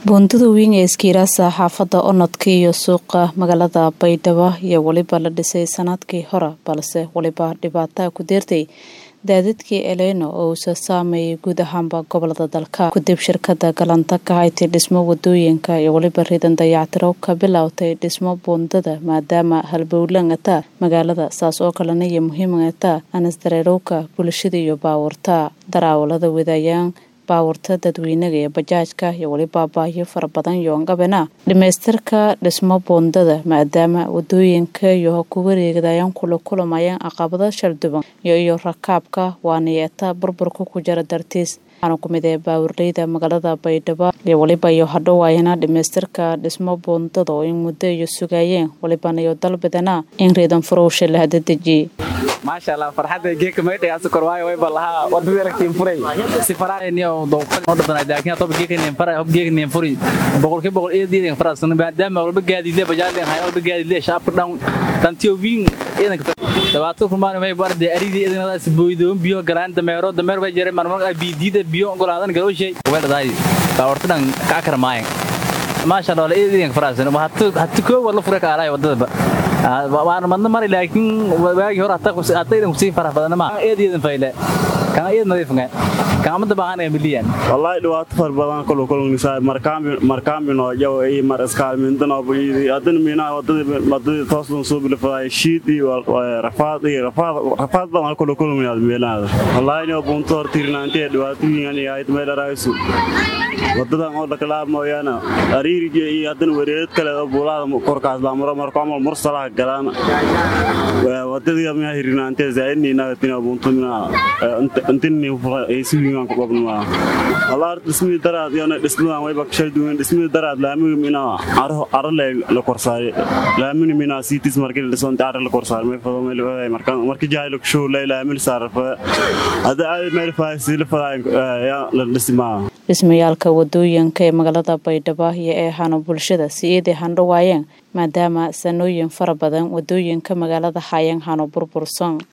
buundada weyn ee iskiiraasa xaafadda onodka iyo suuqa magaalada baydhabo iyo weliba la dhisay sanadkii hore balse weliba dhibaataa ku deertay daadadkii eleyno oo uusa saameeyay guud ahaanba gobolada dalka kadib shirkada galanta ka haytay dhismo wadooyinka iyo weliba ridan dayactiro ka bilowtay dhismo buundada maadaama halbowlangata magaalada saas oo kalena iyo muhiimata anasdareerowka bulshada iyo baawurta daraawalada wadaayaan baawurta dadweynaga ee bajaajka iyo weliba baahyo fara badan yoongabena dhamaystirka dhismo buundada maadaama wadooyinka iyo ku wareegdayaan kula kulamayaan caqabado shalduban iyo iyo rakaabka waaniyeeta burburka ku jira dartiis waxaana ku mid ee baawurleyda magaalada baydhabo iyo weliba iyo hadhowaayana dhamaystirka dhismo buundada oo in muddo iyo sugaayeen welibana iyo dalbadana in reedan furowsha la hadadejiyey maasha allah farxadda geeka maydhagaas kor waayo way balaha wadada lagtiin furay si faraayni oo dowqad oo dhadan laakiin toba geeka nin faray hob geeka nin furi boqol ki boqol eedii nin faras maadaama walba gaadiidle bajaadeen hayo walba gaadiidle shaabka dhan tantiyo wiin idanka dabaato kumaan may barde aridii idinadaas booydoon biyo galaan dameero dameer way jireen marmar ay biidida biyo golaadan galowshay way dhadaay baawrtadan ka karmaayeen maasha allah eedii faras hatu hatu koo wala furay ka alay wadada waan madna mari laakiin waagi hore hata idan kusii farax badana ma eedeedan fayle kan eed nadiifnga kan amada baahan ee miliyan wallahi dhibaato far badan kulu kulunisa markaambi markaambi no jaw ay mar iskaalmintan oo buyidi adan mina wadada wadada toosan soo bilfay shiid iyo rafaad iyo rafaad rafaad badan kulu kulunina meelada wallahi no bunto hortirnaante dhibaatooyin ay meel raaysu wadadan oo dhakalaab mooyaane ariiriga iyo haddana wareed kale oo buulaada korkaas baa maro marko amal mursalaha galaan wadadii miyaa hirinaantee zaa'idniina tina buntumina intinni aysuwiingan ku qabnuma walaa dhismii daraad iyo dhismadan wayba shay duwan dhismii daraad laamiga mina aro aro la korsaaray laamini mina siitis markii la dhisoon aro la korsaaray may fado meel waday marka markii jaaylo show la laamil saarfa hada ay meel faasi la faday ya la dhismaa dhismayaalka wadooyinka ee magaalada baydhabo iyo ee hano bulshada si iiday handhawaayeen maadaama sanooyin fara badan wadooyinka magaalada hayeen hano burbursan